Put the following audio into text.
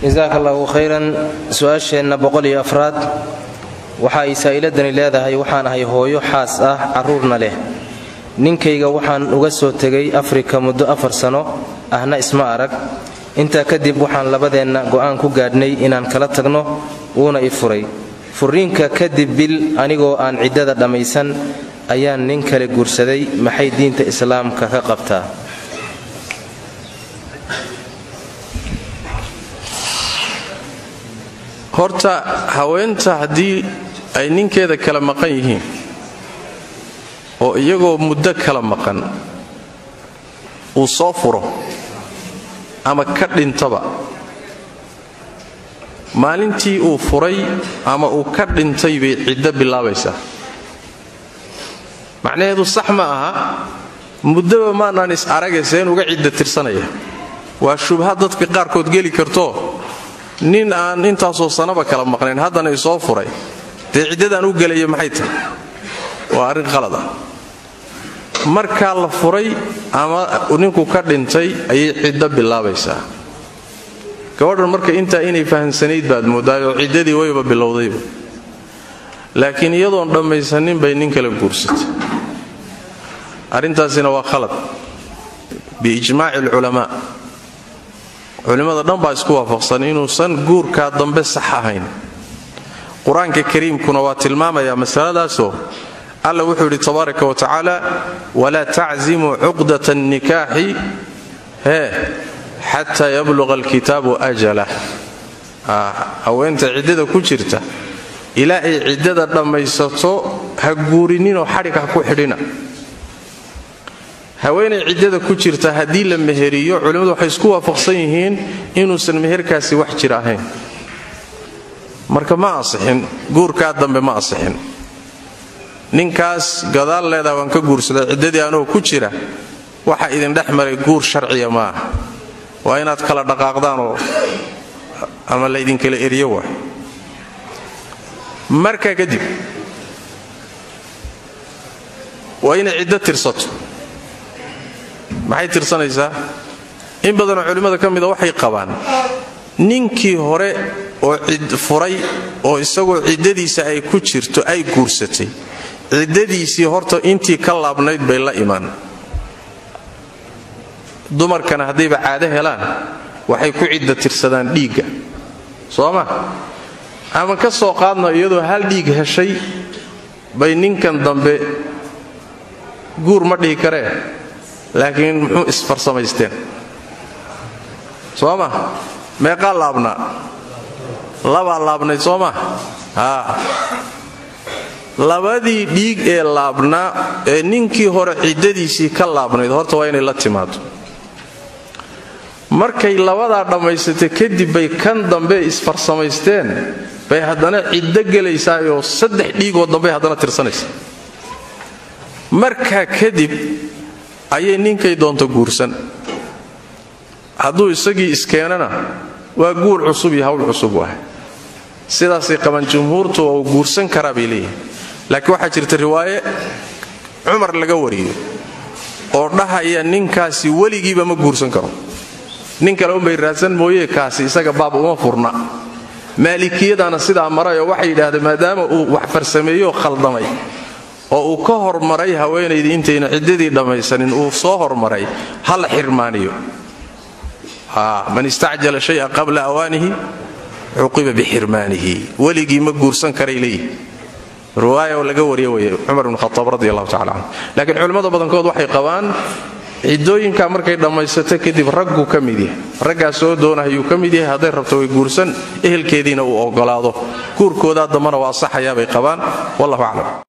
jasaaka allahu khayran su-aasheenna boqol iyo afraad waxa ay saa'iladani leedahay waxaan ahay hooyo xaas ah carruurna leh ninkayga waxaan uga soo tegay afrika muddo afar sano ahna isma arag intaa kadib waxaan labadeenna go'aan ku gaadhnay inaan kala tagno wuuna i furay furriinka kadib bil anigoo aan ciddada dhammaysan ayaan nin kale guursaday maxay diinta islaamka ka qabtaa horta haweenta haddii ay ninkeeda kala maqan yihiin oo iyagoo muddo kala maqan uu soo furo ama ka dhintaba maalintii uu furay ama uu ka dhintay bay ciddo bilaabaysaa macnaheedu sax ma aha muddoba maanaan is aragayseen uga cidda tirsanaya waa shubha dadka qaarkood geli karto nin aan intaasoo sanaba kala maqnayn haddana isoo furay dee ciddadaan u gelaya maxay tahay waa arrin qalad ah markaa la furay ama ninku ka dhintay ayay ciddo bilaabaysaa gabadhan marka intaa inay fahamsanayd baad mooddaayoo ciddadii wayba bilowdayba laakiin iyadoon dhammaysanin bay nin kala guursatay arrintaasina waa khalad biijmaaci alculamaa culimmada dhan baa isku waafaqsan inuusan guurkaa dambe sax ahayn qur-aanka kariimkuna waa tilmaamayaa masaladaasoo alla wuxuu yidhi tabaaraka wa tacaala walaa taczimuu cuqdat annikaaxi hee xataa yabluqa alkitaabu ajalah haweenta ciddada ku jirta ilaa ay ciddada dhammaysato ha guurininoo xadhig ha ku xidhina haweenay ciddada ku jirta haddii la meheriyo culimmadu waxay isku waafaqsan yihiin inuusan meherkaasi wax jir ahayn marka ma asixin guurkaa dambe ma asixin ninkaas gadaal leedaha waan ka guursaday ciddadii anoo ku jira waxa idin dhex maray guur sharciya ma aha waa inaad kala dhaqaaqdaanoo ama laydinkala eriyo waa markaa kadib waa inay ciddo tirsato maxay tirsanaysaa in badanoo culimmada ka mida waxay qabaan ninkii hore oo furay oo isagoo ciddadiisa ay ku jirto ay guursatay ciddadiisii horta intii ka laabnayd bay la imaan dumarkana haddayba caado helaan waxay ku cidda tirsadaan dhiigga soo ma ama ka soo qaadna iyadoo hal dhiig heshay bay ninkan dambe guur ma dhihi karee laakiin muxuu isfarsamaysteen soo ma meeqaa laabnaa labaa laabnayd soo ma haa labadii dhiig ee laabnaa ee ninkii hore ciddadiisii ka laabnayd horta waa inay la timaado markay labadaa dhammaysatay kadib bay kan dambe isfarsamaysteen bay haddana ciddo gelaysaayoo saddex dhiigoo dambey haddana tirsanaysa markaa kadib ayay ninkay doonto guursan hadduu isagii iskeenana waa guur cusub iyo hawl cusub waah sidaasay qaban jumhuurtu oo uu guursan karaa bay leeyihin laakiin waxaa jirta riwaaye cumar laga wariyo oo dhahaya ninkaasi weligiiba ma guursan karo nin kale unbay raadsan mooye kaasi isaga baab uma furna maalikiyadana sidaa marayoo waxay yidhaahdeen maadaama uu wax farsameeyo khaldamay oo uu ka hormaray haweenaydii intayna ciddadii dhammaysanin uu soo hormaray ha la xirmaaniyo man istacjala shaya qabla awaanihi cuqiba bixirmaanihi weligii ma guursan karay leeyihi riwaaya laga wariya wey cumar bn khaaab radi allahu tacala canhu laakiin culimmada badankood waxay qabaan ciddooyinkaa markay dhammaysato kadib ragguu ka mid yahay raggaa soo doonahayuu ka mid yahay hadday rabto way guursan ehelkeediina uu ogolaado guurkoodaa dambana waa asaxayaa bay qabaan wallahu aclam